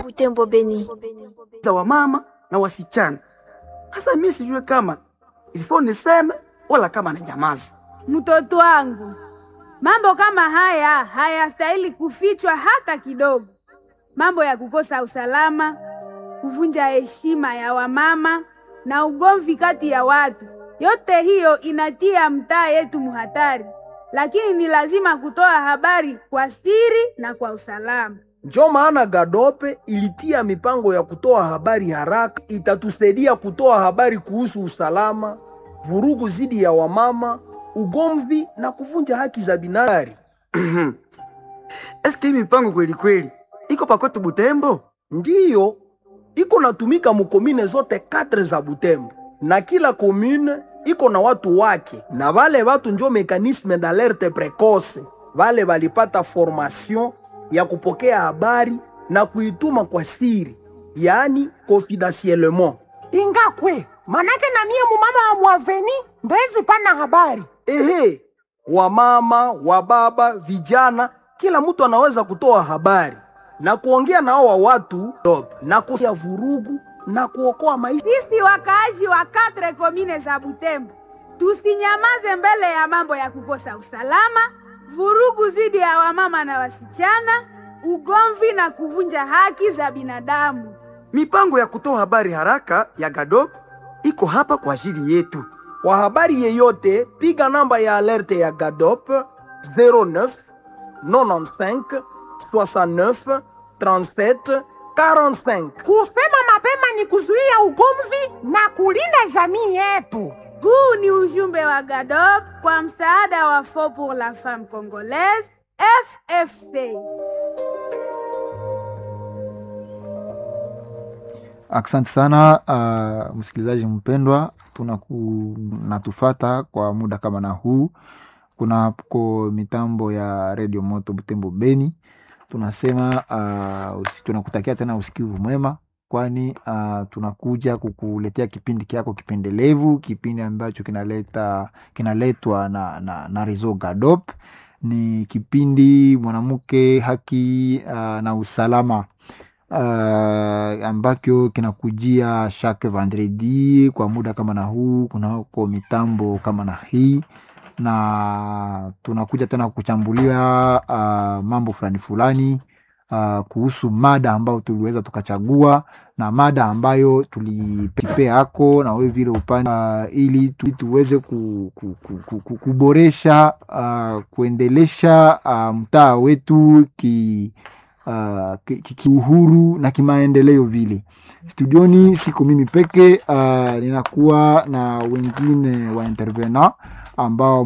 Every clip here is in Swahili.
Butembo Beni. za wamama na wasichana. Hasa mimi sijue kama ilifo niseme wala kama na nyamaza. Mtoto wangu, mambo kama haya hayastahili kufichwa hata kidogo. Mambo ya kukosa usalama, kuvunja heshima ya wamama na ugomvi kati ya watu, yote hiyo inatia mtaa yetu muhatari, lakini ni lazima kutoa habari kwa siri na kwa usalama. Njo maana Gadope ilitia mipango ya kutoa habari haraka, itatusaidia kutoa habari kuhusu usalama, vurugu zidi ya wamama, ugomvi na kuvunja haki za binadamu. Eske hii mipango kweli kweli iko pakwetu Butembo? Ndiyo iko natumika mukomine zote katre za Butembo, na kila komune iko na watu wake, na vale watu njo mekanisme d'alerte precoce. Vale valipata formation ya kupokea habari na kuituma kwa siri, yaani confidentiellement. ingakwe manake na mie mumama wa mwaveni ndezi pana habari Ehe, wamama, wababa, vijana, kila mtu anaweza kutoa habari na kuongea na hawa watu top, na kuya vurugu na kuokoa maisha. Sisi wakaaji wa katre komine za Butembo tusinyamaze mbele ya mambo ya kukosa usalama, vurugu dhidi ya wamama na wasichana, ugomvi na kuvunja haki za binadamu. Mipango ya kutoa habari haraka ya Gadop iko hapa kwa ajili yetu. Kwa habari yeyote, piga namba ya alerte ya GADOP 09 95 69 37 45. kusema mapema ni kuzuia ugomvi na kulinda jamii yetu Huu ni ujumbe wa GADOP kwa msaada wa Fond pour la Femme Congolaise FFC. Asante sana uh, msikilizaji mpendwa, tunaku natufata kwa muda kama na huu. Kuna ko mitambo ya redio moto Butembo Beni, tunasema uh, usi, tunakutakia tena usikivu mwema, kwani uh, tunakuja kukuletea kipindi kyako kipendelevu, kipindi ambacho kinaleta kinaletwa na, na, na Rezo Gadop. Ni kipindi mwanamke haki uh, na usalama uh, ambacho kinakujia chaque vendredi kwa muda kama na huu, kunako mitambo kama na hii, na tunakuja tena kuchambulia uh, mambo fulani fulani uh, kuhusu mada ambayo tuliweza tukachagua na mada ambayo tulipea yako na wewe vile upande uh, ili tu, tuweze ku, ku, ku, ku, ku, kuboresha uh, kuendelesha uh, mtaa wetu ki uh, ki- ki- kiuhuru na kimaendeleo vile. Studioni siko mimi peke uh, ninakuwa na wengine wa intervena ambao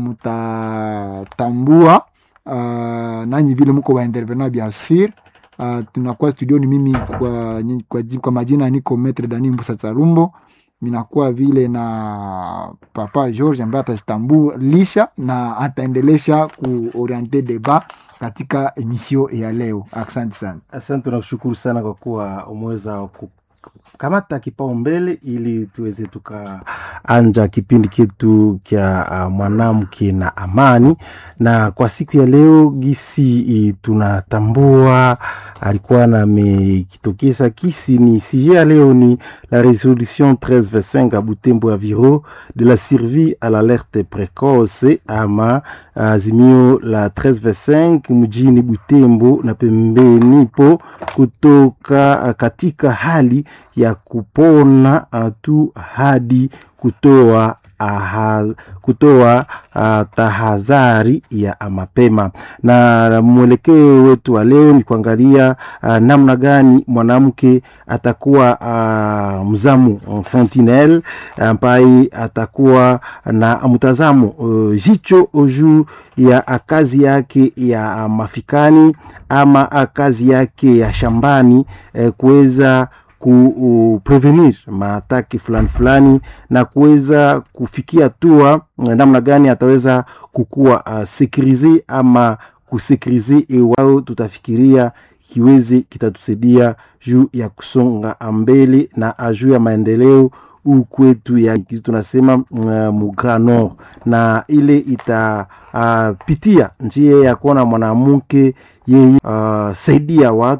mtatambua uh, nanyi vile mko wa intervena bien sur uh, tunakuwa studioni mimi kwa, kwa, kwa majina niko Metre Dani Mbusa Tsarumbo minakuwa vile na papa George ambaye atazitambulisha na ataendelesha kuoriente debat katika emisio ya leo. Asante sana. Asante, tunakushukuru sana kwa kuwa umeweza kukamata kipaumbele ili tuweze tukaanja kipindi chetu kya uh, mwanamke na amani. Na kwa siku ya leo gisi i, tunatambua alikuwa namekitokeza kisi ni sije ya leo ni la resolution 1325 à Butembo Aviro de la survie à l'alerte précoce ama azimio la 1325 mjini Butembo na pembeni po kutoka uh, katika hali ya kupona uh, tu hadi kutoa aha, kutoa uh, tahadhari ya mapema. Na mwelekeo wetu wa leo ni kuangalia uh, namna gani mwanamke atakuwa uh, mzamu uh, sentinel ambaye atakuwa na mtazamo uh, jicho juu ya kazi yake ya mafikani ama kazi yake ya shambani eh, kuweza kuprevenir maataki fulani fulani na kuweza kufikia hatua namna gani ataweza kukuwa uh, sekurize ama kusekurize iwao tutafikiria kiwezi kitatusaidia juu ya kusonga mbele na juu ya maendeleo huu kwetu ya kitu tunasema uh, mugra nord na ile itapitia uh, njia ya kuona mwanamke yeye uh, saidia watu